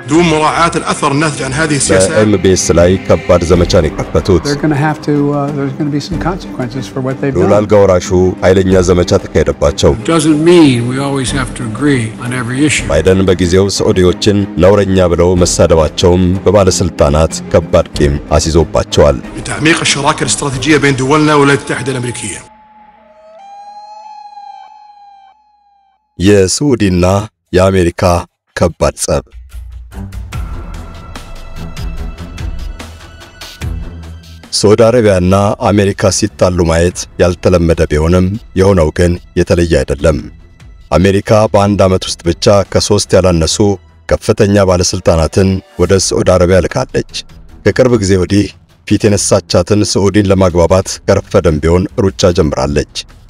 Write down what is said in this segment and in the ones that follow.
دون مراعاة الأثر الناتج عن هذه السياسات በኤምቢኤስ ላይ ከባድ ዘመቻን የከፈቱት They're going to have to, uh, there's going to be some consequences for what they've ልዑል done. አልጋ ወራሹ ኃይለኛ ዘመቻ ተካሄደባቸው። Doesn't mean we always have to agree on every issue. ባይደን በጊዜው ሳዑዲዎችን ነውረኛ ብለው መሳደባቸውም በባለስልጣናት ከባድ ቂም አስይዞባቸዋል። لتعميق الشراكة الاستراتيجية بين دولنا والولايات المتحدة الأمريكية የሳዑዲና የአሜሪካ ከባድ ጸብ ሳዑዲ አረቢያና አሜሪካ ሲጣሉ ማየት ያልተለመደ ቢሆንም የሆነው ግን የተለየ አይደለም። አሜሪካ በአንድ ዓመት ውስጥ ብቻ ከሦስት ያላነሱ ከፍተኛ ባለሥልጣናትን ወደ ሳዑዲ አረቢያ ልካለች። ከቅርብ ጊዜ ወዲህ ፊት የነሳቻትን ሳዑዲን ለማግባባት ከረፈደም ቢሆን ሩጫ ጀምራለች።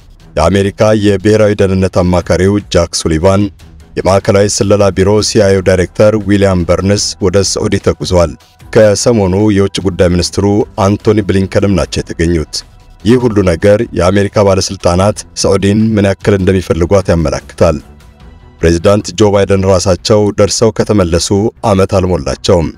የአሜሪካ የብሔራዊ ደህንነት አማካሪው ጃክ ሱሊቫን፣ የማዕከላዊ ስለላ ቢሮ ሲአይኦ ዳይሬክተር ዊሊያም በርንስ ወደ ሳዑዲ ተጉዘዋል። ከሰሞኑ የውጭ ጉዳይ ሚኒስትሩ አንቶኒ ብሊንከንም ናቸው የተገኙት። ይህ ሁሉ ነገር የአሜሪካ ባለሥልጣናት ሳዑዲን ምን ያክል እንደሚፈልጓት ያመለክታል። ፕሬዚዳንት ጆ ባይደን ራሳቸው ደርሰው ከተመለሱ ዓመት አልሞላቸውም።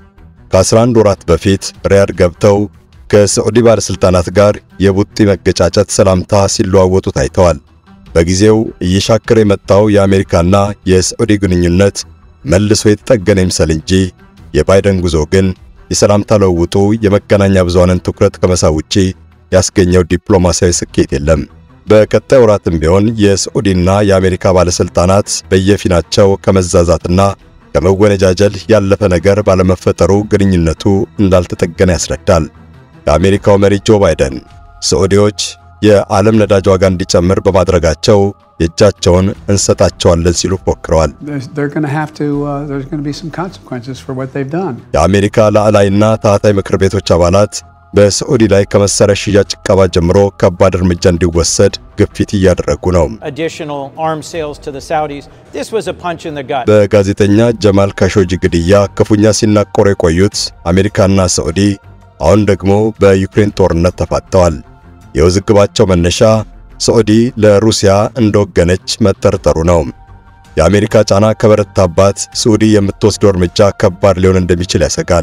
ከ11 ወራት በፊት ሪያድ ገብተው ከሳዑዲ ባለሥልጣናት ጋር የቡጢ መገጫጨት ሰላምታ ሲለዋወጡ ታይተዋል። በጊዜው እየሻከረ የመጣው የአሜሪካና የሳዑዲ ግንኙነት መልሶ የተጠገነ ይምሰል እንጂ የባይደን ጉዞ ግን የሰላምታ ለውጡ የመገናኛ ብዙሃንን ትኩረት ከመሳብ ውጪ ያስገኘው ዲፕሎማሲያዊ ስኬት የለም። በቀጣይ ወራትም ቢሆን የሳዑዲና የአሜሪካ ባለሥልጣናት በየፊናቸው ከመዛዛትና ከመወነጃጀል ያለፈ ነገር ባለመፈጠሩ ግንኙነቱ እንዳልተጠገነ ያስረዳል። የአሜሪካው መሪ ጆ ባይደን ሳዑዲዎች የዓለም ነዳጅ ዋጋ እንዲጨምር በማድረጋቸው የእጃቸውን እንሰጣቸዋለን ሲሉ ፎክረዋል። There's, they're going to have to, uh, there's going to be some consequences for what they've done. የአሜሪካ ላዕላይና ታህታይ ምክር ቤቶች አባላት በሳዑዲ ላይ ከመሳሪያ ሽያጭ ዕቀባ ጀምሮ ከባድ እርምጃ እንዲወሰድ ግፊት እያደረጉ ነው። additional arms sales to the Saudis. This was a punch in the gut. በጋዜጠኛ ጀማል ካሾጂ ግድያ ክፉኛ ሲናቆሩ የቆዩት አሜሪካና ሳዑዲ አሁን ደግሞ በዩክሬን ጦርነት ተፋጠዋል። የውዝግባቸው መነሻ ሳዑዲ ለሩሲያ እንደወገነች መጠርጠሩ ነው። የአሜሪካ ጫና ከበረታባት ሳዑዲ የምትወስደው እርምጃ ከባድ ሊሆን እንደሚችል ያሰጋል።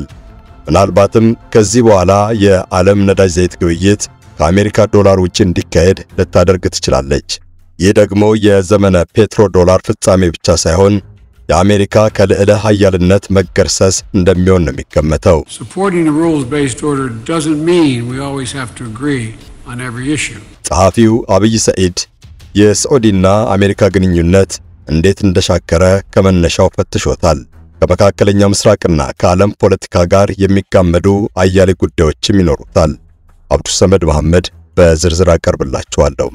ምናልባትም ከዚህ በኋላ የዓለም ነዳጅ ዘይት ግብይት ከአሜሪካ ዶላር ውጭ እንዲካሄድ ልታደርግ ትችላለች። ይህ ደግሞ የዘመነ ፔትሮ ዶላር ፍጻሜ ብቻ ሳይሆን የአሜሪካ ከልዕለ ኃያልነት መገርሰስ እንደሚሆን ነው የሚገመተው። Supporting a rules-based order doesn't mean we always have to agree on every issue. ጸሐፊው አብይ ሰዒድ የሳዑዲና አሜሪካ ግንኙነት እንዴት እንደሻከረ ከመነሻው ፈትሾታል። ከመካከለኛው ምስራቅና ከዓለም ፖለቲካ ጋር የሚጋመዱ አያሌ ጉዳዮችም ይኖሩታል። አብዱ ሰመድ መሐመድ በዝርዝር አቀርብላችኋለሁ።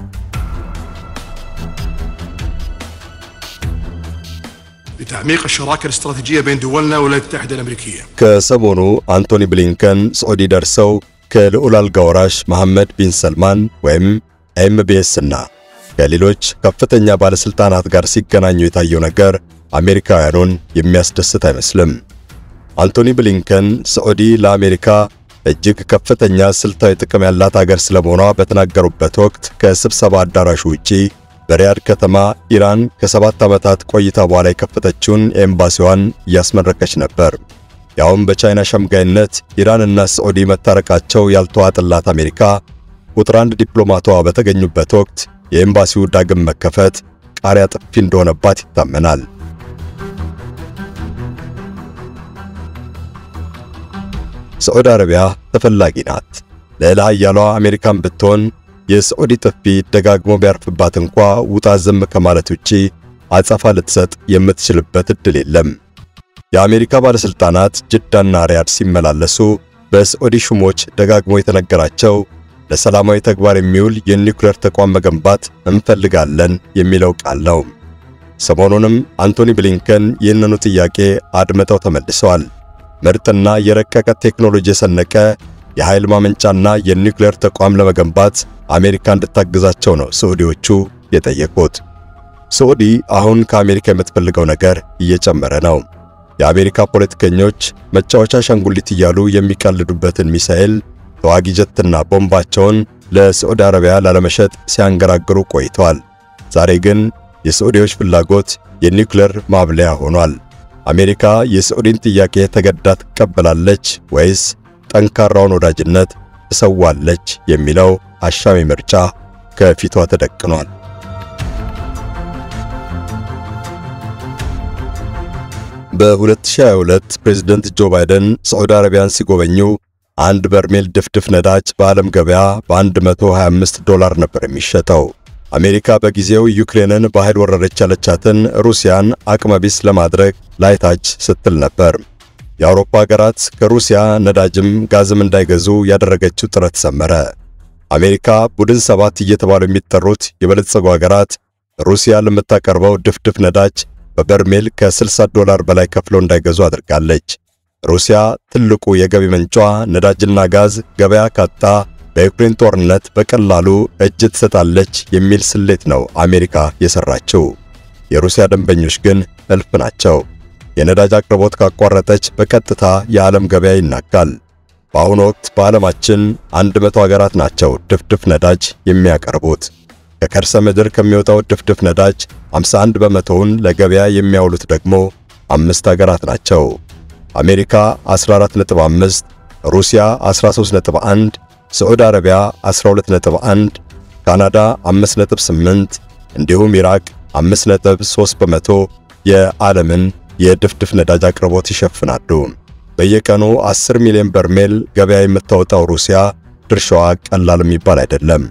لتعميق الشراكة الاستراتيجية بين دولنا والولايات المتحدة الأمريكية ከሰሞኑ አንቶኒ ብሊንከን ሳዑዲ ደርሰው ከልዑል አልጋ ወራሽ መሐመድ ቢን ሰልማን ወይም ኤምቢኤስ እና ከሌሎች ከፍተኛ ባለሥልጣናት ጋር ሲገናኙ የታየው ነገር አሜሪካውያኑን የሚያስደስት አይመስልም። አንቶኒ ብሊንከን ሳዑዲ ለአሜሪካ እጅግ ከፍተኛ ስልታዊ ጥቅም ያላት አገር ስለመሆኗ በተናገሩበት ወቅት ከስብሰባ አዳራሹ ውጪ በሪያድ ከተማ ኢራን ከሰባት ዓመታት ቆይታ በኋላ የከፈተችውን ኤምባሲዋን እያስመረቀች ነበር። ያውም በቻይና ሸምጋይነት ኢራንና ሳዑዲ መታረቃቸው ያልተዋጠላት አሜሪካ ቁጥር አንድ ዲፕሎማቷ በተገኙበት ወቅት የኤምባሲው ዳግም መከፈት ቃሪያ ጥፊ እንደሆነባት ይታመናል። ሳዑዲ አረቢያ ተፈላጊ ናት። ልዕለ ኃያሏ አሜሪካን ብትሆን የሳዑዲ ጥፊ ደጋግሞ ቢያርፍባት እንኳ ውጣ ዝም ከማለት ውጪ አጸፋ ልትሰጥ የምትችልበት ዕድል የለም። የአሜሪካ ባለሥልጣናት ጅዳና ሪያድ ሲመላለሱ በሳዑዲ ሹሞች ደጋግሞ የተነገራቸው ለሰላማዊ ተግባር የሚውል የኒውክሌር ተቋም መገንባት እንፈልጋለን የሚለው ቃል ነው። ሰሞኑንም አንቶኒ ብሊንከን ይህንኑ ጥያቄ አድምጠው ተመልሰዋል። ምርጥና የረቀቀ ቴክኖሎጂ የሰነቀ የኃይል ማመንጫና የኒውክሌር ተቋም ለመገንባት አሜሪካ እንድታግዛቸው ነው ሳዑዲዎቹ የጠየቁት። ሳዑዲ አሁን ከአሜሪካ የምትፈልገው ነገር እየጨመረ ነው። የአሜሪካ ፖለቲከኞች መጫወቻ አሻንጉሊት እያሉ የሚቀልዱበትን ሚሳኤል፣ ተዋጊ ጀትና ቦምባቸውን ለሳዑዲ አረቢያ ላለመሸጥ ሲያንገራግሩ ቆይተዋል። ዛሬ ግን የሳዑዲዎች ፍላጎት የኒውክሌር ማብለያ ሆኗል። አሜሪካ የሳዑዲን ጥያቄ ተገዳ ትቀበላለች ወይስ ጠንካራውን ወዳጅነት ትሰዋለች የሚለው አሻሚ ምርጫ ከፊቷ ተደቅኗል። በ2022 ፕሬዝደንት ጆ ባይደን ሳዑዲ አረቢያን ሲጎበኙ አንድ በርሜል ድፍድፍ ነዳጅ በዓለም ገበያ በ125 ዶላር ነበር የሚሸጠው። አሜሪካ በጊዜው ዩክሬንን በኃይል ወረረች ያለቻትን ሩሲያን አቅመቢስ ለማድረግ ላይታች ስትል ነበር። የአውሮፓ ሀገራት ከሩሲያ ነዳጅም ጋዝም እንዳይገዙ ያደረገችው ጥረት ሰመረ። አሜሪካ ቡድን ሰባት እየተባሉ የሚጠሩት የበለጸጉ ሀገራት ሩሲያ ለምታቀርበው ድፍድፍ ነዳጅ በበርሜል ከ60 ዶላር በላይ ከፍለው እንዳይገዙ አድርጋለች። ሩሲያ ትልቁ የገቢ ምንጯ ነዳጅና ጋዝ ገበያ ካጣ በዩክሬን ጦርነት በቀላሉ እጅ ትሰጣለች የሚል ስሌት ነው አሜሪካ የሰራችው። የሩሲያ ደንበኞች ግን እልፍ ናቸው። የነዳጅ አቅርቦት ካቋረጠች በቀጥታ የዓለም ገበያ ይናጋል። በአሁኑ ወቅት በዓለማችን 100 ሀገራት ናቸው ድፍድፍ ነዳጅ የሚያቀርቡት። ከከርሰ ምድር ከሚወጣው ድፍድፍ ነዳጅ 51 በመቶውን ለገበያ የሚያውሉት ደግሞ አምስት ሀገራት ናቸው። አሜሪካ 14.5፣ ሩሲያ 13.1፣ ሳዑዲ አረቢያ 12.1፣ ካናዳ 5.8 እንዲሁም ኢራቅ 5.3 በመቶ የዓለምን የድፍድፍ ነዳጅ አቅርቦት ይሸፍናሉ። በየቀኑ 10 ሚሊዮን በርሜል ገበያ የምታወጣው ሩሲያ ድርሻዋ ቀላል የሚባል አይደለም።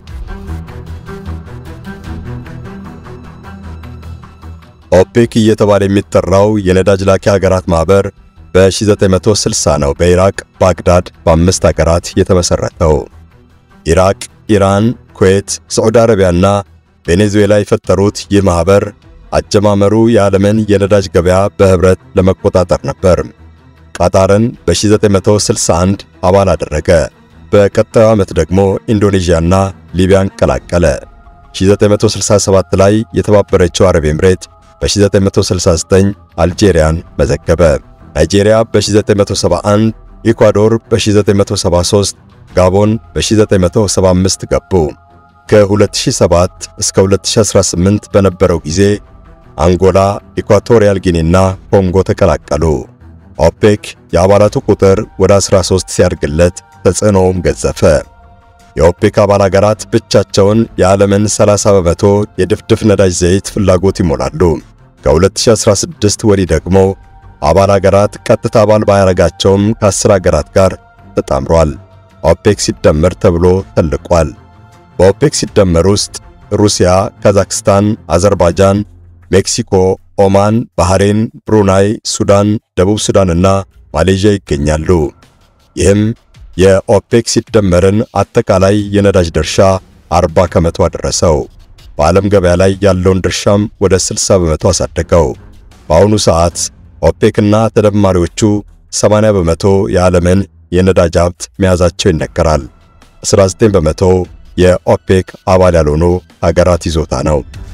ኦፔክ እየተባለ የሚጠራው የነዳጅ ላኪ ሀገራት ማህበር በ1960 ነው በኢራቅ ባግዳድ በአምስት ሀገራት የተመሰረተው። ኢራቅ፣ ኢራን፣ ኩዌት፣ ሳዑዲ አረቢያና ቬኔዙዌላ የፈጠሩት ይህ ማህበር አጀማመሩ የዓለምን የነዳጅ ገበያ በህብረት ለመቆጣጠር ነበር። ቃጣርን በ1961 አባል አደረገ። በቀጣዩ ዓመት ደግሞ ኢንዶኔዥያና ሊቢያን ቀላቀለ። 1967 ላይ የተባበረችው አረብ ኤምሬት በ1969 አልጄሪያን መዘገበ። ናይጄሪያ በ1971፣ ኢኳዶር በ1973፣ ጋቦን በ1975 ገቡ። ከ2007 እስከ 2018 በነበረው ጊዜ አንጎላ፣ ኢኳቶሪያል ጊኒና ኮንጎ ተቀላቀሉ። ኦፔክ የአባላቱ ቁጥር ወደ 13 ሲያድግለት ተጽዕኖውም ገዘፈ። የኦፔክ አባል አገራት ብቻቸውን የዓለምን 30 በመቶ የድፍድፍ ነዳጅ ዘይት ፍላጎት ይሞላሉ። ከ2016 ወዲህ ደግሞ አባል አገራት ቀጥታ አባል ባያረጋቸውም ከ10 አገራት ጋር ተጣምሯል። ኦፔክ ሲደመር ተብሎ ተልቋል። በኦፔክ ሲደመር ውስጥ ሩሲያ፣ ካዛክስታን፣ አዘርባይጃን፣ ሜክሲኮ፣ ኦማን፣ ባህሬን፣ ብሩናይ፣ ሱዳን፣ ደቡብ ሱዳንና ማሌዥያ ይገኛሉ። ይህም የኦፔክ ሲደመርን አጠቃላይ የነዳጅ ድርሻ 40 ከመቶ አደረሰው። በዓለም ገበያ ላይ ያለውን ድርሻም ወደ 60 በመቶ አሳደገው። በአሁኑ ሰዓት ኦፔክና ተደማሪዎቹ 80 በመቶ የዓለምን የነዳጅ ሀብት መያዛቸው ይነገራል። 19 በመቶ የኦፔክ አባል ያልሆኑ ሀገራት ይዞታ ነው።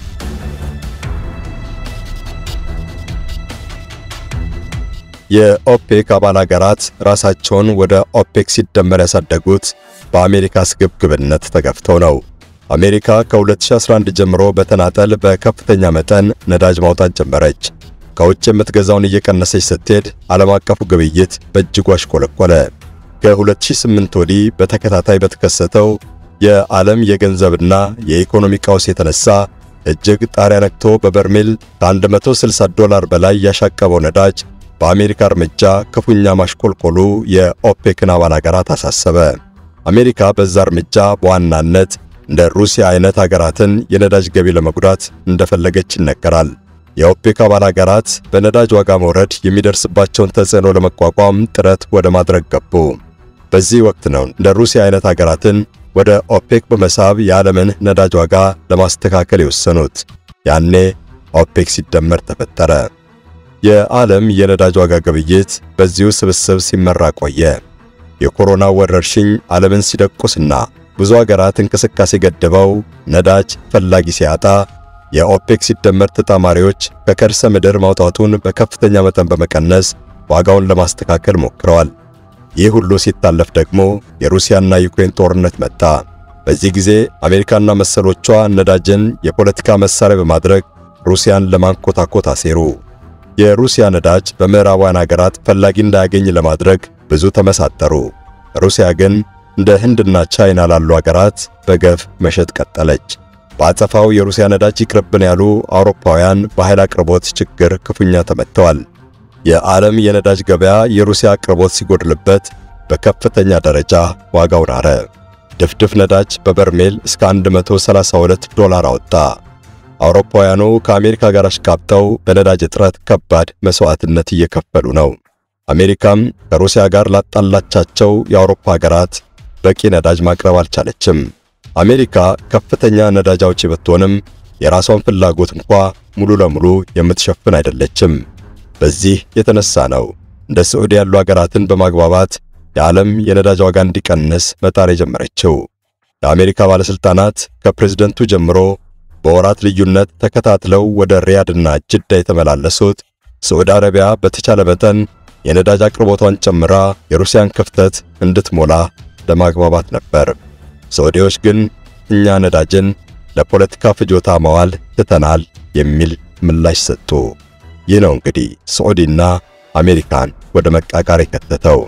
የኦፔክ አባል ሀገራት ራሳቸውን ወደ ኦፔክ ሲደመር ያሳደጉት በአሜሪካ ስግብግብነት ተገፍተው ነው። አሜሪካ ከ2011 ጀምሮ በተናጠል በከፍተኛ መጠን ነዳጅ ማውጣት ጀመረች። ከውጭ የምትገዛውን እየቀነሰች ስትሄድ ዓለም አቀፉ ግብይት በእጅጉ አሽቆለቆለ። ከ2008 ወዲህ በተከታታይ በተከሰተው የዓለም የገንዘብና የኢኮኖሚ ቀውስ የተነሳ እጅግ ጣሪያ ነክቶ በበርሜል ከ160 ዶላር በላይ ያሻቀበው ነዳጅ በአሜሪካ እርምጃ ክፉኛ ማሽቆልቆሉ የኦፔክን አባል አገራት አሳሰበ። አሜሪካ በዛ እርምጃ በዋናነት እንደ ሩሲያ አይነት አገራትን የነዳጅ ገቢ ለመጉዳት እንደፈለገች ይነገራል። የኦፔክ አባል አገራት በነዳጅ ዋጋ መውረድ የሚደርስባቸውን ተጽዕኖ ለመቋቋም ጥረት ወደ ማድረግ ገቡ። በዚህ ወቅት ነው እንደ ሩሲያ አይነት አገራትን ወደ ኦፔክ በመሳብ የዓለምን ነዳጅ ዋጋ ለማስተካከል የወሰኑት። ያኔ ኦፔክ ሲደመር ተፈጠረ። የዓለም የነዳጅ ዋጋ ግብይት በዚሁ ስብስብ ሲመራ ቆየ። የኮሮና ወረርሽኝ ዓለምን ሲደቁስና ብዙ አገራት እንቅስቃሴ ገድበው ነዳጅ ፈላጊ ሲያጣ የኦፔክ ሲደመር ተጣማሪዎች ከከርሰ ምድር ማውጣቱን በከፍተኛ መጠን በመቀነስ ዋጋውን ለማስተካከል ሞክረዋል። ይህ ሁሉ ሲታለፍ ደግሞ የሩሲያና ዩክሬን ጦርነት መጣ። በዚህ ጊዜ አሜሪካና መሰሎቿ ነዳጅን የፖለቲካ መሳሪያ በማድረግ ሩሲያን ለማንኮታኮት አሴሩ። የሩሲያ ነዳጅ በምዕራባውያን ሀገራት ፈላጊ እንዳያገኝ ለማድረግ ብዙ ተመሳጠሩ። ሩሲያ ግን እንደ ህንድና ቻይና ላሉ ሀገራት በገፍ መሸጥ ቀጠለች። በአጸፋው የሩሲያ ነዳጅ ይቅርብን ያሉ አውሮፓውያን በኃይል አቅርቦት ችግር ክፉኛ ተመትተዋል። የዓለም የነዳጅ ገበያ የሩሲያ አቅርቦት ሲጎድልበት በከፍተኛ ደረጃ ዋጋው ናረ። ድፍድፍ ነዳጅ በበርሜል እስከ 132 ዶላር አወጣ። አውሮፓውያኑ ከአሜሪካ ጋር አሽካብተው በነዳጅ እጥረት ከባድ መስዋዕትነት እየከፈሉ ነው። አሜሪካም ከሩሲያ ጋር ላጣላቻቸው የአውሮፓ ሀገራት በቂ ነዳጅ ማቅረብ አልቻለችም። አሜሪካ ከፍተኛ ነዳጅ አውጪ ብትሆንም የራሷን ፍላጎት እንኳ ሙሉ ለሙሉ የምትሸፍን አይደለችም። በዚህ የተነሳ ነው እንደ ሳዑዲ ያሉ ሀገራትን በማግባባት የዓለም የነዳጅ ዋጋ እንዲቀንስ መጣር የጀመረችው። የአሜሪካ ባለስልጣናት ከፕሬዝደንቱ ጀምሮ በወራት ልዩነት ተከታትለው ወደ ሪያድና ጅዳ የተመላለሱት ሳዑዲ አረቢያ በተቻለ መጠን የነዳጅ አቅርቦቷን ጨምራ የሩሲያን ክፍተት እንድትሞላ ለማግባባት ነበር። ሳዑዲዎች ግን እኛ ነዳጅን ለፖለቲካ ፍጆታ ማዋል ትተናል የሚል ምላሽ ሰጡ። ይህ ነው እንግዲህ ሳዑዲና አሜሪካን ወደ መቃቃር የከተተው።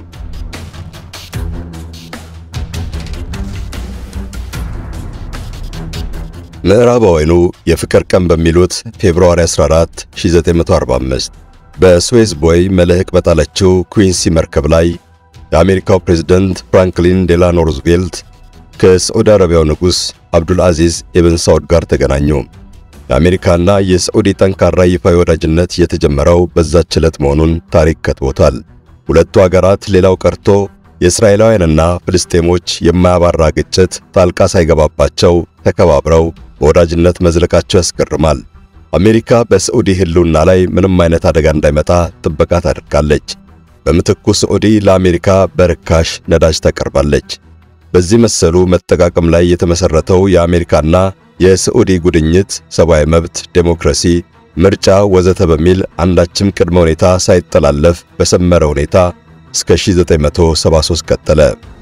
ምዕራባውያኑ የፍቅር ቀን በሚሉት ፌብሩዋሪ 14 1945 በስዌዝ ቦይ መልህቅ በጣለችው ኩዊንሲ መርከብ ላይ የአሜሪካው ፕሬዝደንት ፍራንክሊን ዴላኖ ሩዝቬልት ከሳዑዲ አረቢያው ንጉሥ አብዱል አዚዝ ኢብን ሳዑድ ጋር ተገናኙ። የአሜሪካና የሳዑዲ ጠንካራ ይፋዊ ወዳጅነት የተጀመረው በዛች ዕለት መሆኑን ታሪክ ከትቦታል። ሁለቱ አገራት ሌላው ቀርቶ የእስራኤላውያንና ፍልስጤሞች የማያባራ ግጭት ጣልቃ ሳይገባባቸው ተከባብረው በወዳጅነት መዝለቃቸው ያስገርማል። አሜሪካ በሳዑዲ ሕልውና ላይ ምንም አይነት አደጋ እንዳይመጣ ጥበቃ ታደርጋለች። በምትኩ ሳዑዲ ለአሜሪካ በርካሽ ነዳጅ ታቀርባለች። በዚህ መሰሉ መጠቃቀም ላይ የተመሰረተው የአሜሪካና የሳዑዲ ጉድኝት ሰብአዊ መብት፣ ዴሞክራሲ፣ ምርጫ ወዘተ በሚል አንዳችም ቅድመ ሁኔታ ሳይጠላለፍ በሰመረ ሁኔታ እስከ 1973 ቀጠለ።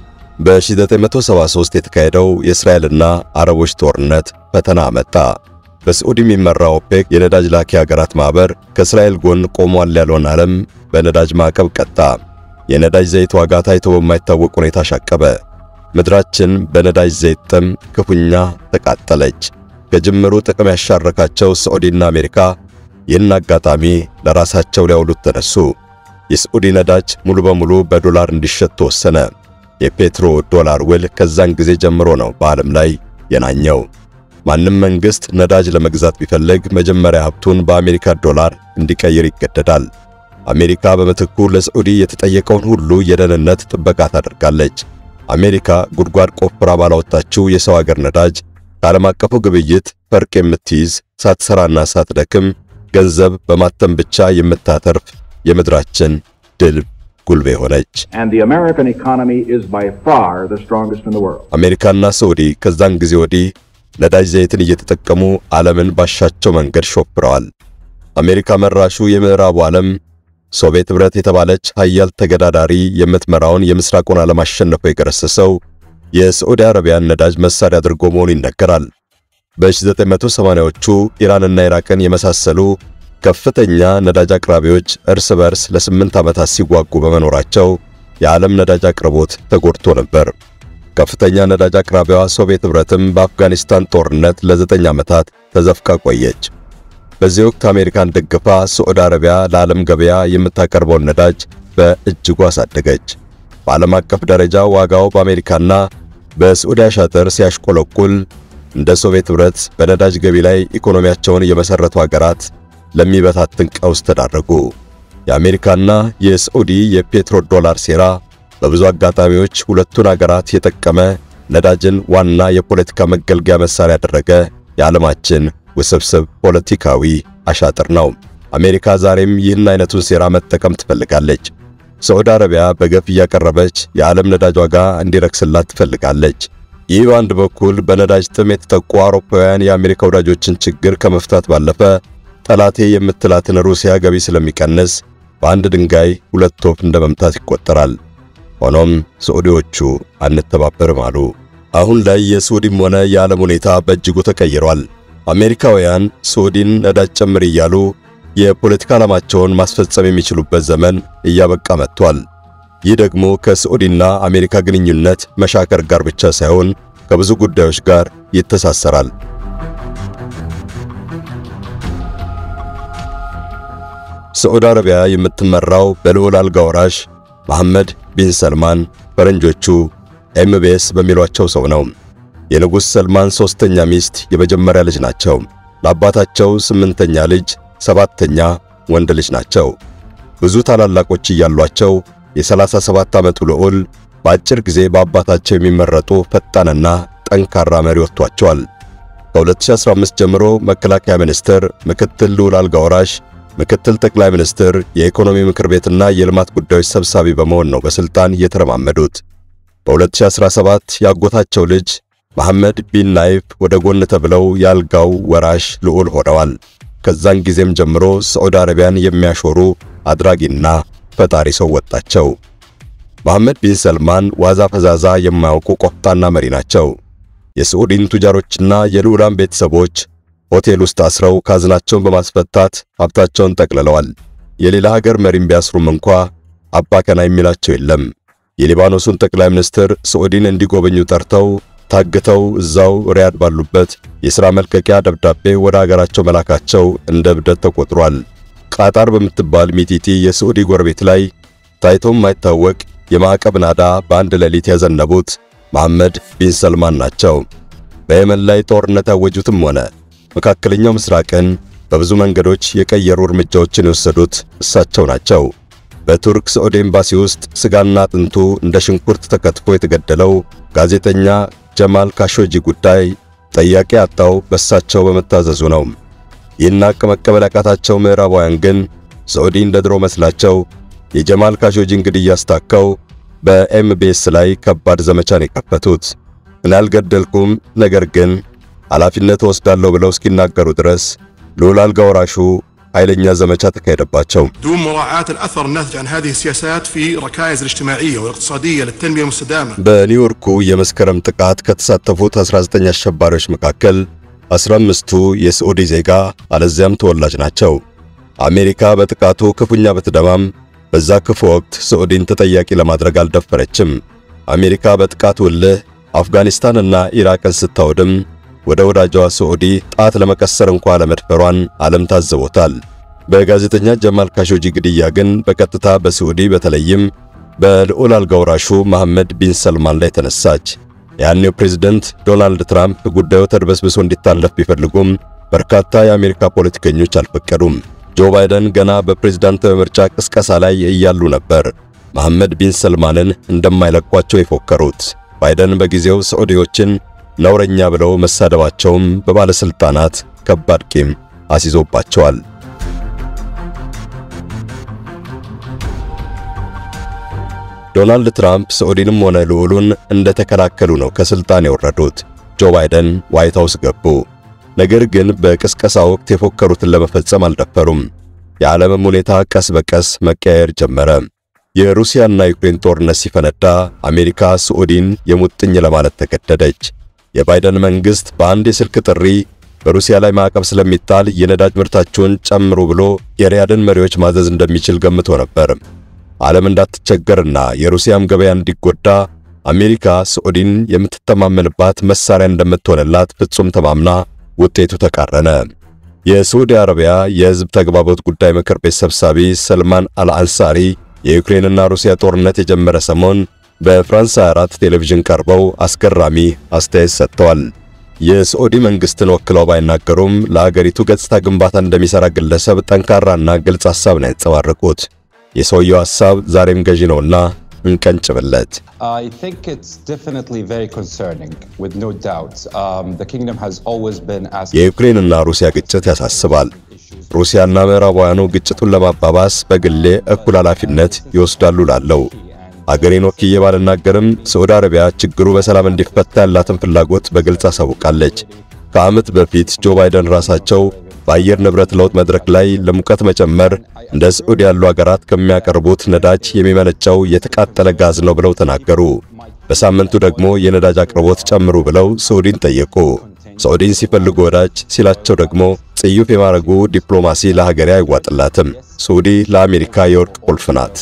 በ1973 የተካሄደው የእስራኤልና አረቦች ጦርነት ፈተና አመጣ። በሳዑዲ የሚመራው ኦፔክ የነዳጅ ላኪ ሀገራት ማህበር ከእስራኤል ጎን ቆሟል ያለውን ዓለም በነዳጅ ማዕቀብ ቀጣ። የነዳጅ ዘይት ዋጋ ታይቶ በማይታወቅ ሁኔታ ሻቀበ። ምድራችን በነዳጅ ዘይት ጥም ክፉኛ ተቃጠለች። ከጅምሩ ጥቅም ያሻረካቸው ሳዑዲና አሜሪካ ይህን አጋጣሚ ለራሳቸው ሊያውሉት ተነሱ። የሳዑዲ ነዳጅ ሙሉ በሙሉ በዶላር እንዲሸጥ ተወሰነ። የፔትሮ ዶላር ውል ከዛን ጊዜ ጀምሮ ነው በዓለም ላይ የናኘው። ማንም መንግስት ነዳጅ ለመግዛት ቢፈልግ መጀመሪያ ሀብቱን በአሜሪካ ዶላር እንዲቀይር ይገደዳል። አሜሪካ በምትኩ ለሳዑዲ የተጠየቀውን ሁሉ የደህንነት ጥበቃ ታደርጋለች። አሜሪካ ጉድጓድ ቆፍራ ባላወጣችው የሰው ሀገር ነዳጅ ከዓለም አቀፉ ግብይት ፈርቅ የምትይዝ ሳትሰራና ሳትደክም ገንዘብ በማተም ብቻ የምታተርፍ የምድራችን ድል ጉልቤ ሆነች። and the American economy is by far the strongest in the world. አሜሪካና ሳዑዲ ከዛን ጊዜ ወዲህ ነዳጅ ዘይትን እየተጠቀሙ ዓለምን ባሻቸው መንገድ ሾፍረዋል። አሜሪካ መራሹ የምዕራቡ ዓለም ሶቪየት ኅብረት የተባለች ሀያል ተገዳዳሪ የምትመራውን የምስራቁን ዓለም አሸንፎ የገረሰሰው የሳዑዲ አረቢያን ነዳጅ መሳሪያ አድርጎ መሆኑ ይነገራል። በ1980ዎቹ ኢራንና ኢራቅን የመሳሰሉ ከፍተኛ ነዳጅ አቅራቢዎች እርስ በርስ ለስምንት ዓመታት ሲዋጉ በመኖራቸው የዓለም ነዳጅ አቅርቦት ተጎድቶ ነበር። ከፍተኛ ነዳጅ አቅራቢዋ ሶቪየት ኅብረትም በአፍጋኒስታን ጦርነት ለዘጠኝ ዓመታት ተዘፍቃ ቆየች። በዚህ ወቅት አሜሪካን ደግፋ ሳዑዲ አረቢያ ለዓለም ገበያ የምታቀርበውን ነዳጅ በእጅጉ አሳደገች። በዓለም አቀፍ ደረጃ ዋጋው በአሜሪካና በሳዑዲ አሻጥር ሲያሽቆለቁል እንደ ሶቪየት ኅብረት በነዳጅ ገቢ ላይ ኢኮኖሚያቸውን የመሰረቱ ሀገራት ለሚበታትን ቀውስ ተዳረጉ። የአሜሪካና የሳዑዲ የፔትሮ ዶላር ሴራ በብዙ አጋጣሚዎች ሁለቱን አገራት የጠቀመ ነዳጅን ዋና የፖለቲካ መገልገያ መሳሪያ ያደረገ የዓለማችን ውስብስብ ፖለቲካዊ አሻጥር ነው። አሜሪካ ዛሬም ይህን አይነቱን ሴራ መጠቀም ትፈልጋለች። ሳዑዲ አረቢያ በገፍ እያቀረበች የዓለም ነዳጅ ዋጋ እንዲረክስላት ትፈልጋለች። ይህ በአንድ በኩል በነዳጅ ጥም የተጠቁ አውሮፓውያን የአሜሪካ ወዳጆችን ችግር ከመፍታት ባለፈ ጠላቴ የምትላትን ሩሲያ ገቢ ስለሚቀንስ በአንድ ድንጋይ ሁለት ወፍ እንደ መምታት ይቆጠራል። ሆኖም ሳዑዲዎቹ አንተባበርም አሉ። አሁን ላይ የሳዑዲም ሆነ የዓለም ሁኔታ በእጅጉ ተቀይሯል። አሜሪካውያን ሳዑዲን ነዳጅ ጨምር እያሉ የፖለቲካ ዓላማቸውን ማስፈጸም የሚችሉበት ዘመን እያበቃ መጥቷል። ይህ ደግሞ ከሳዑዲና አሜሪካ ግንኙነት መሻከር ጋር ብቻ ሳይሆን ከብዙ ጉዳዮች ጋር ይተሳሰራል። ሳዑዲ አረቢያ የምትመራው በልዑል አልጋ ወራሽ መሐመድ ቢን ሰልማን ፈረንጆቹ ኤምቤስ በሚሏቸው ሰው ነው። የንጉሥ ሰልማን ሦስተኛ ሚስት የመጀመሪያ ልጅ ናቸው። ለአባታቸው ስምንተኛ ልጅ፣ ሰባተኛ ወንድ ልጅ ናቸው። ብዙ ታላላቆች እያሏቸው የ37 ዓመቱ ልዑል በአጭር ጊዜ በአባታቸው የሚመረጡ ፈጣንና ጠንካራ መሪ ወጥቷቸዋል። ከ2015 ጀምሮ መከላከያ ሚኒስትር፣ ምክትል ልዑል አልጋ ወራሽ፣ ምክትል ጠቅላይ ሚኒስትር፣ የኢኮኖሚ ምክር ቤትና የልማት ጉዳዮች ሰብሳቢ በመሆን ነው በስልጣን እየተረማመዱት። በ2017 ያጎታቸው ልጅ መሐመድ ቢን ናይፍ ወደ ጎን ተብለው የአልጋው ወራሽ ልዑል ሆነዋል። ከዛን ጊዜም ጀምሮ ሳዑዲ አረቢያን የሚያሾሩ አድራጊና ፈጣሪ ሰው ወጣቸው። መሐመድ ቢን ሰልማን ዋዛ ፈዛዛ የማያውቁ ቆፍጣና መሪ ናቸው። የሳዑዲን ቱጃሮችና የልዑላን ቤተሰቦች ሆቴል ውስጥ አስረው ካዝናቸውን በማስፈታት ሀብታቸውን ጠቅልለዋል። የሌላ ሀገር መሪም ቢያስሩም እንኳ አባ ከና የሚላቸው የለም። የሊባኖሱን ጠቅላይ ሚኒስትር ሳዑዲን እንዲጎበኙ ጠርተው ታግተው እዛው ሪያድ ባሉበት የሥራ መልቀቂያ ደብዳቤ ወደ አገራቸው መላካቸው እንደ እብደት ተቆጥሯል። ቃጣር በምትባል ሚጢጢ የሳዑዲ ጎረቤት ላይ ታይቶም የማይታወቅ የማዕቀብ ናዳ በአንድ ሌሊት ያዘነቡት መሐመድ ቢን ሰልማን ናቸው። በየመን ላይ ጦርነት ያወጁትም ሆነ መካከለኛው ምስራቅን በብዙ መንገዶች የቀየሩ እርምጃዎችን የወሰዱት እሳቸው ናቸው። በቱርክ ሳዑዲ ኤምባሲ ውስጥ ስጋና አጥንቱ እንደ ሽንኩርት ተከትፎ የተገደለው ጋዜጠኛ ጀማል ካሾጂ ጉዳይ ጠያቂ ያጣው በእሳቸው በመታዘዙ ነው። ይህን ሐቅ መቀበል ያቃታቸው ምዕራባውያን ግን ሳዑዲ እንደ ድሮ መስላቸው የጀማል ካሾጂን ግድያ አስታከው በኤምቢኤስ ላይ ከባድ ዘመቻን የከፈቱት። እኔ አልገደልኩም፣ ነገር ግን ኃላፊነት ወስዳለሁ ብለው እስኪናገሩ ድረስ ልዑል አልጋ ወራሹ ኃይለኛ ዘመቻ ተካሄደባቸው። دون مراعاة الأثر الناتج عن هذه السياسات في ركائز الاجتماعية والاقتصادية للتنمية المستدامة በኒውዮርኩ የመስከረም ጥቃት ከተሳተፉት 19 አሸባሪዎች መካከል 15ቱ የሳዑዲ ዜጋ አለዚያም ተወላጅ ናቸው። አሜሪካ በጥቃቱ ክፉኛ ብትደማም በዛ ክፉ ወቅት ሳዑዲን ተጠያቂ ለማድረግ አልደፈረችም። አሜሪካ በጥቃቱ እልህ አፍጋኒስታንና ኢራቅን ስታወድም ወደ ወዳጇ ሳዑዲ ጣት ለመቀሰር እንኳ ለመድፈሯን ዓለም ታዝቦታል። በጋዜጠኛ ጀማል ካሾጂ ግድያ ግን በቀጥታ በሳዑዲ በተለይም በልዑል አልጋ ወራሹ መሐመድ ቢን ሰልማን ላይ ተነሳች። ያኔው ፕሬዝደንት ዶናልድ ትራምፕ ጉዳዩ ተድበስብሶ እንዲታለፍ ቢፈልጉም በርካታ የአሜሪካ ፖለቲከኞች አልፈቀዱም። ጆ ባይደን ገና በፕሬዝዳንታዊ ምርጫ ቅስቀሳ ላይ እያሉ ነበር መሐመድ ቢን ሰልማንን እንደማይለቋቸው የፎከሩት። ባይደን በጊዜው ሳዑዲዎችን ነውረኛ ብለው መሳደባቸውም በባለስልጣናት ከባድ ቂም አስይዞባቸዋል። ዶናልድ ትራምፕ ሳዑዲንም ሆነ ልዑሉን እንደተከላከሉ ነው ከስልጣን የወረዱት። ጆ ባይደን ዋይት ሃውስ ገቡ። ነገር ግን በቅስቀሳ ወቅት የፎከሩትን ለመፈጸም አልደፈሩም። የዓለምም ሁኔታ ቀስ በቀስ መቀያየር ጀመረ። የሩሲያና ዩክሬን ጦርነት ሲፈነዳ አሜሪካ ሳዑዲን የሙጥኝ ለማለት ተገደደች። የባይደን መንግስት በአንድ የስልክ ጥሪ በሩሲያ ላይ ማዕቀብ ስለሚጣል የነዳጅ ምርታቸውን ጨምሩ ብሎ የሪያድን መሪዎች ማዘዝ እንደሚችል ገምቶ ነበር። ዓለም እንዳትቸገርና የሩሲያም ገበያ እንዲጎዳ አሜሪካ ሳዑዲን የምትተማመንባት መሳሪያ እንደምትሆንላት ፍጹም ተማምና ውጤቱ ተቃረነ። የሳዑዲ አረቢያ የሕዝብ ተግባቦት ጉዳይ ምክር ቤት ሰብሳቢ ሰልማን አልአንሳሪ የዩክሬንና ሩሲያ ጦርነት የጀመረ ሰሞን በፍራንስ 24 ቴሌቪዥን ቀርበው አስገራሚ አስተያየት ሰጥተዋል። የሳዑዲ መንግስትን ወክለው ባይናገሩም ለአገሪቱ ገጽታ ግንባታ እንደሚሰራ ግለሰብ ጠንካራና ግልጽ ሐሳብ ነው ያንጸባረቁት። የሰውየው ሐሳብ ዛሬም ገዢ ነውና እንቀንጭብለት። I think it's definitely very concerning, with no doubt. Um, the kingdom has always been asking. የዩክሬንና ሩሲያ ግጭት ያሳስባል። ሩሲያና ምዕራባውያኑ ግጭቱን ለማባባስ በግሌ እኩል ኃላፊነት ይወስዳሉ ላለው አገሬን ወክዬ ባልናገርም ሳዑዲ አረቢያ ችግሩ በሰላም እንዲፈታ ያላትን ፍላጎት በግልጽ አሳውቃለች። ከዓመት በፊት ጆ ባይደን ራሳቸው በአየር ንብረት ለውጥ መድረክ ላይ ለሙቀት መጨመር እንደ ሳዑዲ ያሉ አገራት ከሚያቀርቡት ነዳጅ የሚመነጨው የተቃጠለ ጋዝ ነው ብለው ተናገሩ። በሳምንቱ ደግሞ የነዳጅ አቅርቦት ጨምሩ ብለው ሳዑዲን ጠየቁ። ሳዑዲን ሲፈልጉ ወዳጅ ሲላቸው ደግሞ ጽዩፍ የማረጉ ዲፕሎማሲ ለሀገሬ አይዋጥላትም። ሳዑዲ ለአሜሪካ የወርቅ ቁልፍ ናት።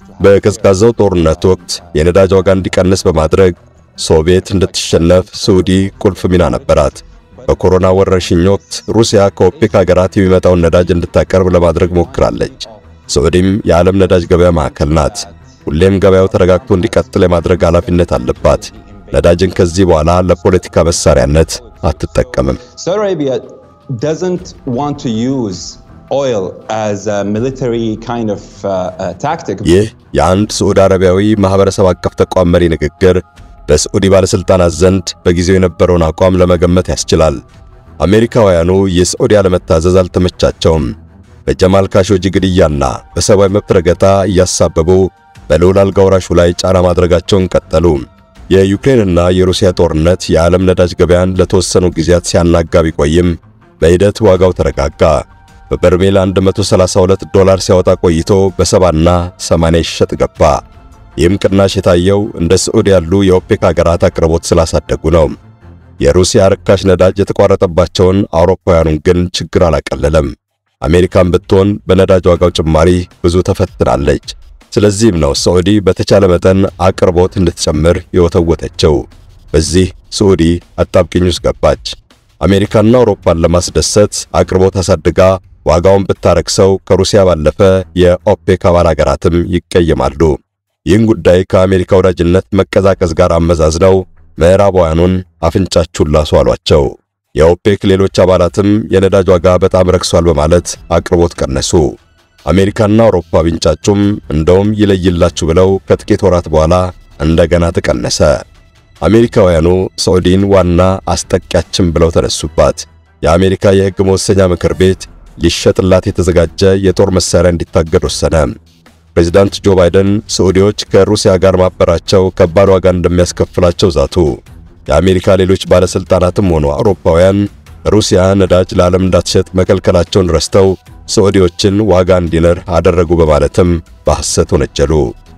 በቀዝቃዛው ጦርነት ወቅት የነዳጅ ዋጋ እንዲቀንስ በማድረግ ሶቪየት እንድትሸነፍ ሳዑዲ ቁልፍ ሚና ነበራት። በኮሮና ወረርሽኝ ወቅት ሩሲያ ከኦፔክ ሀገራት የሚመጣውን ነዳጅ እንድታቀርብ ለማድረግ ሞክራለች። ሳዑዲም የዓለም ነዳጅ ገበያ ማዕከል ናት። ሁሌም ገበያው ተረጋግቶ እንዲቀጥል የማድረግ ኃላፊነት አለባት። ነዳጅን ከዚህ በኋላ ለፖለቲካ መሳሪያነት አትጠቀምም። Saudi Arabia doesn't want to use oil as a military kind of uh, uh, tactic. ይህ የአንድ ሳዑዲ አረቢያዊ ማህበረሰብ አቀፍ ተቋም መሪ ንግግር በሳዑዲ ባለስልጣናት ዘንድ በጊዜው የነበረውን አቋም ለመገመት ያስችላል። አሜሪካውያኑ የሳዑዲ አለመታዘዝ አልተመቻቸውም። በጀማል ካሾጂ ግድያና በሰብአዊ መብት ረገጣ እያሳበቡ በልዑል አልጋ ወራሹ ላይ ጫና ማድረጋቸውን ቀጠሉ። የዩክሬንና የሩሲያ ጦርነት የዓለም ነዳጅ ገበያን ለተወሰኑ ጊዜያት ሲያናጋ ቢቆይም በሂደት ዋጋው ተረጋጋ። በበርሜል 132 ዶላር ሲያወጣ ቆይቶ በሰባና 80 ይሸጥ ገባ። ይህም ቅናሽ የታየው እንደ ሳዑዲ ያሉ የኦፔክ ሀገራት አቅርቦት ስላሳደጉ ነው። የሩሲያ ርካሽ ነዳጅ የተቋረጠባቸውን አውሮፓውያኑን ግን ችግር አላቀለለም። አሜሪካን ብትሆን በነዳጅ ዋጋው ጭማሪ ብዙ ተፈትናለች። ስለዚህም ነው ሳዑዲ በተቻለ መጠን አቅርቦት እንድትጨምር የወተወተችው። በዚህ ሳዑዲ አጣብቂኝ ውስጥ ገባች። አሜሪካና አውሮፓን ለማስደሰት አቅርቦት አሳድጋ ዋጋውን ብታረክሰው ከሩሲያ ባለፈ የኦፔክ አባል ሀገራትም ይቀየማሉ። ይህን ጉዳይ ከአሜሪካ ወዳጅነት መቀዛቀዝ ጋር አመዛዝነው ምዕራባውያኑን አፍንጫችሁን ላሱ አሏቸው። የኦፔክ ሌሎች አባላትም የነዳጅ ዋጋ በጣም ረክሷል በማለት አቅርቦት ቀነሱ። አሜሪካና አውሮፓ ቢንጫጩም እንደውም ይለይላችሁ ብለው ከጥቂት ወራት በኋላ እንደገና ተቀነሰ። አሜሪካውያኑ ሳዑዲን ዋና አስጠቂያችን ብለው ተነሱባት። የአሜሪካ የሕግ መወሰኛ ምክር ቤት ሊሸጥላት የተዘጋጀ የጦር መሳሪያ እንዲታገድ ወሰነ። ፕሬዚዳንት ጆ ባይደን ሳዑዲዎች ከሩሲያ ጋር ማበራቸው ከባድ ዋጋ እንደሚያስከፍላቸው ዛቱ። የአሜሪካ ሌሎች ባለስልጣናትም ሆኑ አውሮፓውያን ሩሲያ ነዳጅ ለዓለም እንዳትሸጥ መከልከላቸውን ረስተው ሳዑዲዎችን ዋጋ እንዲንር አደረጉ በማለትም በሐሰት ወነጀሉ።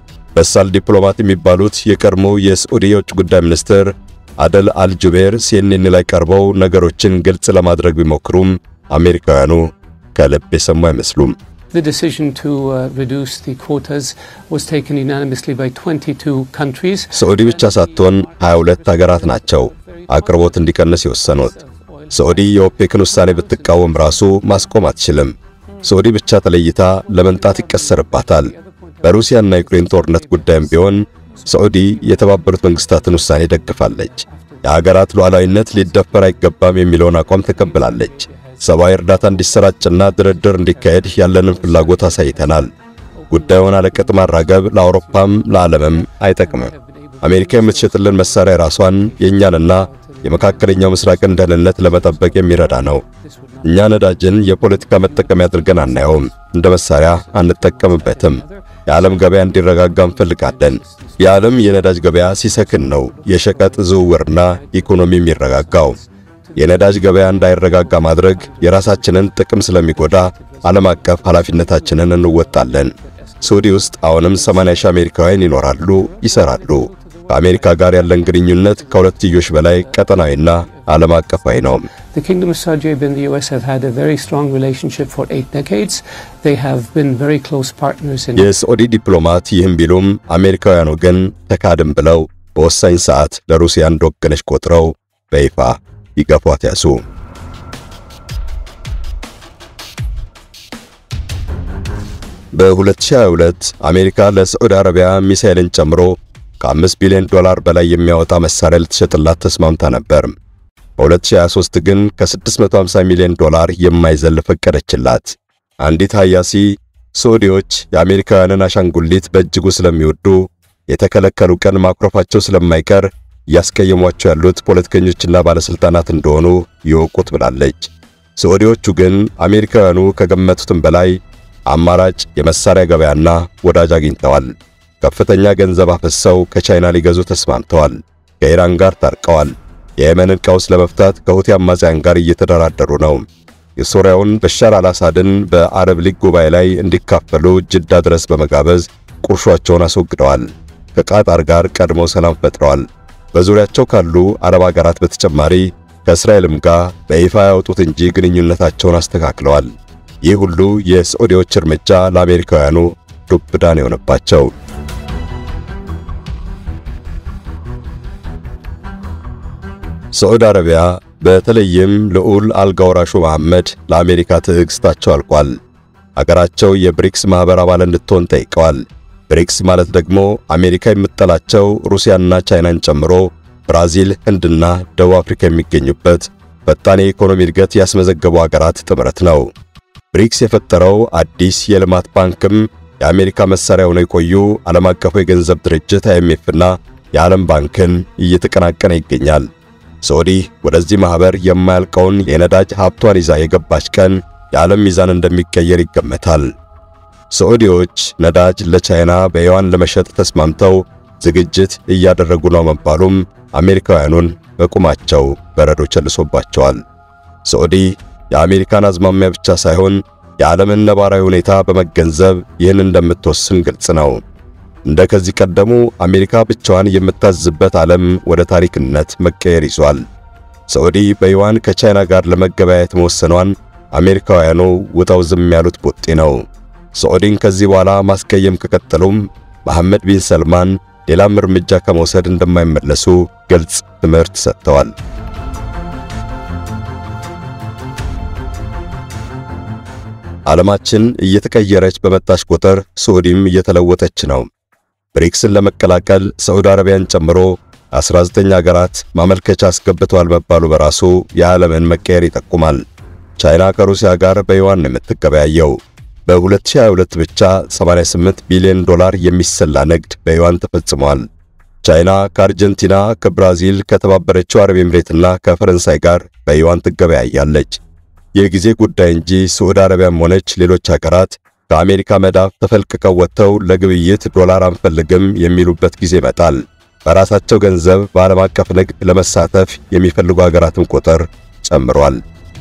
በሳል ዲፕሎማት የሚባሉት የቀድሞ የሳዑዲ የውጭ ጉዳይ ሚኒስትር አደል አልጁቤር ሲኤንኤን ላይ ቀርበው ነገሮችን ግልጽ ለማድረግ ቢሞክሩም አሜሪካውያኑ ከልብ የሰሙ አይመስሉም። The decision to uh, reduce the quotas was taken unanimously by 22 countries. ሳዑዲ ብቻ ሳትሆን 22 ሀገራት ናቸው አቅርቦት እንዲቀንስ የወሰኑት። ሳዑዲ የኦፔክን ውሳኔ ብትቃወም ራሱ ማስቆም አትችልም። ሳዑዲ ብቻ ተለይታ ለመንጣት ይቀሰርባታል። በሩሲያና ዩክሬን ጦርነት ጉዳይም ቢሆን ሳዑዲ የተባበሩት መንግስታትን ውሳኔ ደግፋለች። የሀገራት ሉዓላዊነት ሊደፈር አይገባም የሚለውን አቋም ተቀብላለች። ሰብአዊ እርዳታ እንዲሰራጭና ድርድር እንዲካሄድ ያለንን ፍላጎት አሳይተናል። ጉዳዩን አለቅጥ ማራገብ ለአውሮፓም ለዓለምም አይጠቅምም። አሜሪካ የምትሸጥልን መሳሪያ ራሷን የእኛንና የመካከለኛው ምስራቅን ደህንነት ለመጠበቅ የሚረዳ ነው። እኛ ነዳጅን የፖለቲካ መጠቀሚያ አድርገን አናየውም፣ እንደ መሳሪያ አንጠቀምበትም። የዓለም ገበያ እንዲረጋጋ እንፈልጋለን። የዓለም የነዳጅ ገበያ ሲሰክን ነው የሸቀጥ ዝውውርና ኢኮኖሚ የሚረጋጋው። የነዳጅ ገበያ እንዳይረጋጋ ማድረግ የራሳችንን ጥቅም ስለሚጎዳ ዓለም አቀፍ ኃላፊነታችንን እንወጣለን። ሳዑዲ ውስጥ አሁንም 80 ሺህ አሜሪካውያን ይኖራሉ፣ ይሰራሉ። ከአሜሪካ ጋር ያለን ግንኙነት ከሁለትዮሽ በላይ ቀጠናዊና ዓለም አቀፋዊ ነው። The Kingdom of Saudi Arabia and the US have had a very strong relationship for eight decades. They have been very close partners in የሳዑዲ ዲፕሎማት ይህም ቢሉም አሜሪካውያኑ ግን ተካድም ብለው በወሳኝ ሰዓት ለሩሲያ እንደወገነች ቆጥረው በይፋ ይገፏት ያዙ። በ2022 አሜሪካ ለሳዑዲ አረቢያ ሚሳኤልን ጨምሮ ከ5 ቢሊዮን ዶላር በላይ የሚያወጣ መሳሪያ ልትሸጥላት ተስማምታ ነበር። በ2023 ግን ከ650 ሚሊዮን ዶላር የማይዘል ፈቀደችላት። አንዲት ሀያሲ ሳዑዲዎች የአሜሪካውያንን አሻንጉሊት በእጅጉ ስለሚወዱ የተከለከሉ ቀን ማኩረፋቸው ስለማይቀር እያስቀየሟቸው ያሉት ፖለቲከኞችና ባለስልጣናት እንደሆኑ ይወቁት ብላለች። ሳዑዲዎቹ ግን አሜሪካውያኑ ከገመቱትም በላይ አማራጭ የመሳሪያ ገበያና ወዳጅ አግኝተዋል። ከፍተኛ ገንዘብ አፈሰው ከቻይና ሊገዙ ተስማምተዋል። ከኢራን ጋር ታርቀዋል። የየመንን ቀውስ ለመፍታት ከሁቲ አማጽያን ጋር እየተደራደሩ ነው። የሶሪያውን በሻር አልአሳድን በአረብ ሊግ ጉባኤ ላይ እንዲካፈሉ ጅዳ ድረስ በመጋበዝ ቁርሾአቸውን አስወግደዋል። ከቃጣር ጋር ቀድሞ ሰላም ፈጥረዋል። በዙሪያቸው ካሉ አረብ አገራት በተጨማሪ ከእስራኤልም ጋር በይፋ ያወጡት እንጂ ግንኙነታቸውን አስተካክለዋል። ይህ ሁሉ የሳዑዲዎች እርምጃ ለአሜሪካውያኑ ዱብ እዳ ነው የሆነባቸው። ሳዑዲ አረቢያ በተለይም ልዑል አልጋ ወራሹ መሐመድ ለአሜሪካ ትዕግስታቸው አልቋል። አገራቸው የብሪክስ ማህበር አባል እንድትሆን ጠይቀዋል። ብሪክስ ማለት ደግሞ አሜሪካ የምትጠላቸው ሩሲያና ቻይናን ጨምሮ ብራዚል፣ ህንድና ደቡብ አፍሪካ የሚገኙበት ፈጣን የኢኮኖሚ እድገት ያስመዘገቡ አገራት ጥምረት ነው። ብሪክስ የፈጠረው አዲስ የልማት ባንክም የአሜሪካ መሳሪያ ሆነው የቆዩ ዓለም አቀፉ የገንዘብ ድርጅት አይኤምኤፍና የዓለም ባንክን እየተቀናቀነ ይገኛል። ሳዑዲ ወደዚህ ማህበር የማያልቀውን የነዳጅ ሀብቷን ይዛ የገባች ቀን የዓለም ሚዛን እንደሚቀየር ይገመታል። ሳዑዲዎች ነዳጅ ለቻይና በዩዋን ለመሸጥ ተስማምተው ዝግጅት እያደረጉ ነው መባሉም አሜሪካውያኑን በቁማቸው በረዶ ቸልሶባቸዋል። ሳዑዲ የአሜሪካን አዝማሚያ ብቻ ሳይሆን የዓለምን ነባራዊ ሁኔታ በመገንዘብ ይህን እንደምትወስን ግልጽ ነው። እንደ ከዚህ ቀደሙ አሜሪካ ብቻዋን የምታዝበት ዓለም ወደ ታሪክነት መቀየር ይዟል። ሳዑዲ በዩዋን ከቻይና ጋር ለመገበያየት መወሰኗን አሜሪካውያኑ ውጠው ዝም ያሉት ቡጢ ነው። ሳዑዲን ከዚህ በኋላ ማስቀየም ከቀጠሉም መሐመድ ቢን ሰልማን ሌላም እርምጃ ከመውሰድ እንደማይመለሱ ግልጽ ትምህርት ሰጥተዋል። ዓለማችን እየተቀየረች በመጣች ቁጥር ሳዑዲም እየተለወጠች ነው። ብሪክስን ለመቀላቀል ሳዑዲ አረቢያን ጨምሮ 19 ሀገራት ማመልከቻ አስገብተዋል መባሉ በራሱ የዓለምን መቀየር ይጠቁማል። ቻይና ከሩሲያ ጋር በዩዋን ነው የምትገበያየው። በ2022 ብቻ 88 ቢሊዮን ዶላር የሚሰላ ንግድ በዩዋን ተፈጽሟል። ቻይና ከአርጀንቲና፣ ከብራዚል፣ ከተባበረችው አረብ ኤምሬትና ከፈረንሳይ ጋር በዩዋን ትገበያያለች። የጊዜ ጉዳይ እንጂ ሳዑዲ አረቢያም ሆነች ሌሎች ሀገራት ከአሜሪካ መዳፍ ተፈልቅቀው ወጥተው ለግብይት ዶላር አንፈልግም የሚሉበት ጊዜ ይመጣል። በራሳቸው ገንዘብ በዓለም አቀፍ ንግድ ለመሳተፍ የሚፈልጉ ሀገራትም ቁጥር ጨምሯል።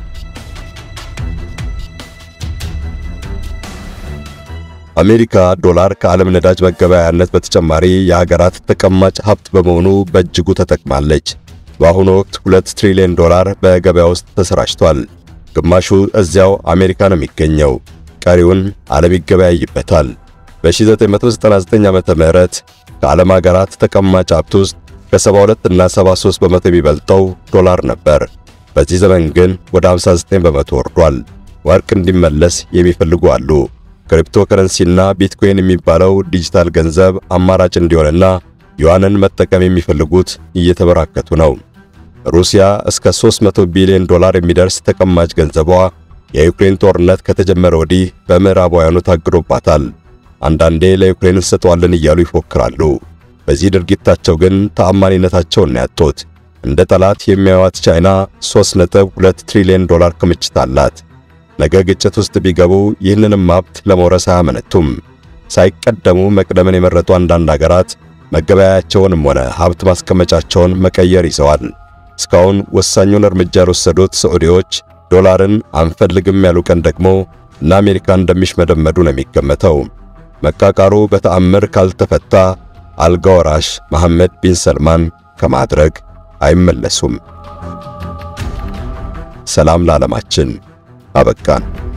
አሜሪካ ዶላር ከዓለም ነዳጅ መገበያያነት በተጨማሪ የሀገራት ተቀማጭ ሀብት በመሆኑ በእጅጉ ተጠቅማለች። በአሁኑ ወቅት ሁለት ትሪሊዮን ዶላር በገበያ ውስጥ ተሰራጭቷል። ግማሹ እዚያው አሜሪካ ነው የሚገኘው፣ ቀሪውን ዓለም ይገበያይበታል። በ1999 ዓመተ ምህረት ከዓለም ሀገራት ተቀማጭ ሀብት ውስጥ ከ72 እና 73 በመቶ የሚበልጠው ዶላር ነበር። በዚህ ዘመን ግን ወደ 59 በመቶ ወርዷል። ወርቅ እንዲመለስ የሚፈልጉ አሉ። ክሪፕቶ ከረንሲና ቢትኮይን የሚባለው ዲጂታል ገንዘብ አማራጭ እንዲሆንና ዩዋንን መጠቀም የሚፈልጉት እየተበራከቱ ነው። ሩሲያ እስከ 300 ቢሊዮን ዶላር የሚደርስ ተቀማጭ ገንዘቧ የዩክሬን ጦርነት ከተጀመረ ወዲህ በምዕራባውያኑ ታግዶባታል። አንዳንዴ ለዩክሬን እንሰጠዋለን እያሉ ይፎክራሉ። በዚህ ድርጊታቸው ግን ተአማኒነታቸውን ያጡት። እንደ ጠላት የሚያዩት ቻይና 3.2 ትሪሊዮን ዶላር ክምችት አላት። ነገ ግጭት ውስጥ ቢገቡ ይህንንም ሀብት ለመውረስ አያመነቱም። ሳይቀደሙ መቅደምን የመረጡ አንዳንድ አገራት መገበያያቸውንም ሆነ ሀብት ማስቀመጫቸውን መቀየር ይዘዋል። እስካሁን ወሳኙን እርምጃ የወሰዱት ሳዑዲዎች ዶላርን አንፈልግም ያሉ ቀን ደግሞ እነ አሜሪካ እንደሚሽመደመዱ ነው የሚገመተው። መቃቃሩ በተአምር ካልተፈታ አልጋ ወራሽ መሐመድ ቢን ሰልማን ከማድረግ አይመለሱም። ሰላም ለዓለማችን። አበቃን።